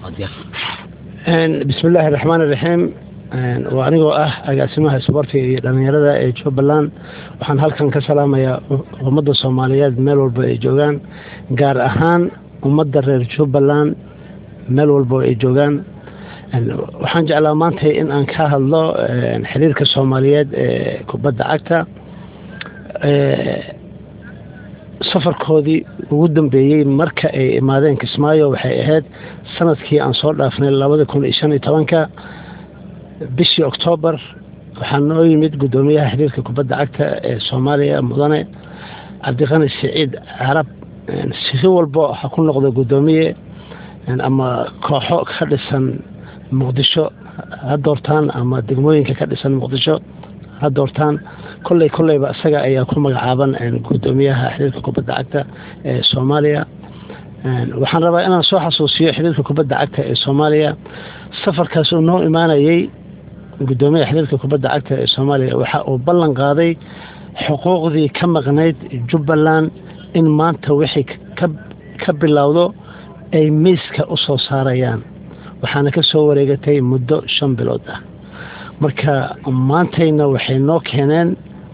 bismi illaahi raxmaan iraxiim waa anigoo ah agaasimaha isboortiga iyo dhallinyarada ee jubbaland waxaan halkan ka salaamayaa ummadda soomaaliyeed meel walba ay joogaan gaar ahaan ummadda reer jubbaland meel walba ay joogaan waxaan jeclaa maanta in aan ka hadlo xiriirka soomaaliyeed ee kubadda cagta safarkoodii ugu dambeeyey marka ay imaadeen kismaayo waxay ahayd sanadkii aan soo dhaafnay labada kun iyo shan iyo tobanka bishii oktoobar waxaa noo yimid guddoomiyaha xiriirka kubadda cagta ee soomaaliya mudane cabdiqani siciid carab si walbo ha ku noqdo guddoomiye ama kooxo ka dhisan muqdisho ha doortaan ama degmooyinka ka dhisan muqdisho ha doortaan kolley kolleyba isaga ayaa ku magacaaban guddoomiyaha xiriirka kubadda cagta ee soomaaliya waxaan rabaa inaan soo xasuusiyo xiriirka kubadda cagta ee soomaaliya safarkaas uu noo imaanayey guddoomiyaha xiriirka kubadda cagta ee soomaaliya waxa uu ballan qaaday xuquuqdii ka maqnayd jubbaland in maanta wixii ka bilowdo ay miiska u soo saarayaan waxaana ka soo wareegatay muddo shan bilood ah marka maantayna waxay noo keeneen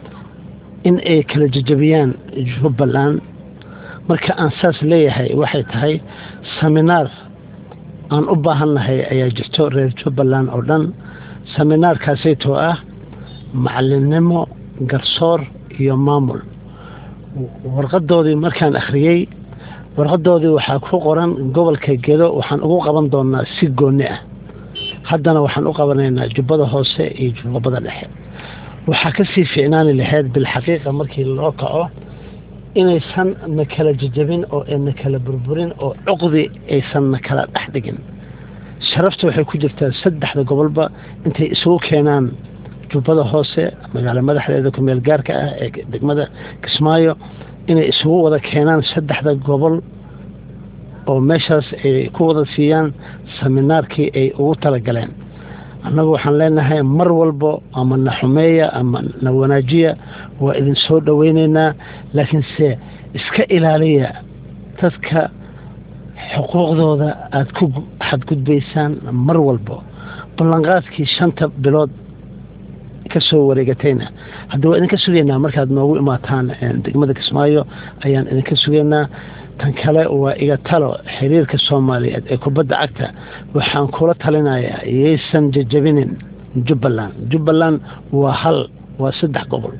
in ay kala jejabiyaan jubbaland marka aan saas leeyahay waxay tahay seminaar aan u baahannahay ayaa jirto reer jubbaland oo dhan seminaarkaasaytoo ah macalinnimo garsoor iyo maamul warqadoodii markaan akhriyey warqadoodii waxaa ku qoran gobolka gedo waxaan ugu qaban doonaa si goonni ah haddana waxaan u qabanaynaa jubbada hoose iyo jubbada dhexe waxaa ka sii ficnaani lahayd bilxaqiiqa markii loo kaco inaysan na kala jejabin oo na kala burburin oo cuqdi aysan na kala dhex dhigin sharafta waxay ku jirtaa saddexda gobolba intay isugu keenaan jubbada hoose magaalo madaxdeeda kumeel gaarka ah ee degmada kismaayo inay isugu wada keenaan saddexda gobol oo meeshaas ay ku wada siiyaan seminaarkii ay ugu talagaleen annagu waxaan leenahay mar walbo ama na xumeeya ama na wanaajiya waa idin soo dhoweyneynaa laakiinse iska ilaaliya dadka xuquuqdooda aada ku xadgudbaysaan mar walbo ballanqaadkii shanta bilood ka soo wareegatayna hadda waa idinka sugaynaa markaad noogu imaataan degmada kismaayo ayaan idinka sugaynaa tan kale waa iga talo xiriirka soomaaliyeed ee kubadda cagta waxaan kula talinayaa yaysan jejabinin jubbaland jubbaland waa hal waa saddex gobol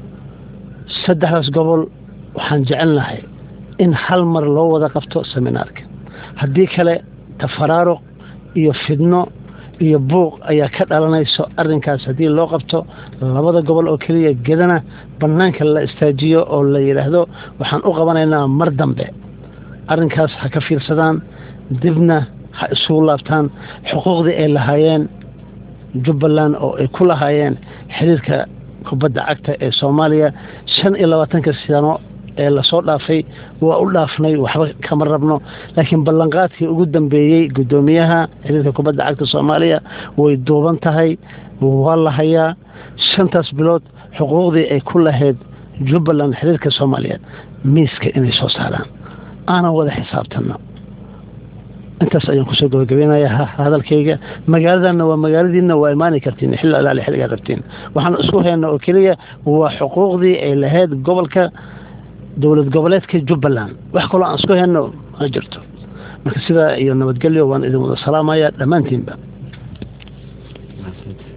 saddexdaas gobol waxaan jecelnahay in hal mar loo wada qabto seminaarka haddii kale tafaraaruq iyo fidno iyo buuq ayaa ka dhalanayso arrinkaas haddii loo qabto labada gobol oo keliya gedana bannaanka la istaajiyo oo la yidhaahdo waxaan u qabanaynaa mar dambe arrinkaas ha ka fiirsadaan dibna ha isugu laabtaan xuquuqdii ay lahaayeen jubbaland oo ay ku lahaayeen xiriirka kubadda cagta ee soomaaliya shan iyo labaatanka sano ee lasoo dhaafay waa u dhaafnay waxba kama rabno laakiin ballanqaadkii ugu dambeeyey guddoomiyaha xiriirka kubadda cagta soomaaliya way duuban tahay waa la hayaa shantaas bilood xuquuqdii ay ku lahayd jubbaland xiriirka soomaaliyeed miiska inay soo saaraan aanan wada xisaabtanno intaas ayaan kusoo gabagabeynayaa hadalkayga magaaladanna waa magaaladiinna waa imaani kartiin xilli alaali xilligaa rabtiin waxaan isku hayna oo keliya waa xuquuqdii ay lahayd gobolka dowlad goboleedka jubbaland wax kaloo aan isku hayno ma jirto marka sidaa iyo nabadgelyo waan idin wada salaamaya dhammaantiinba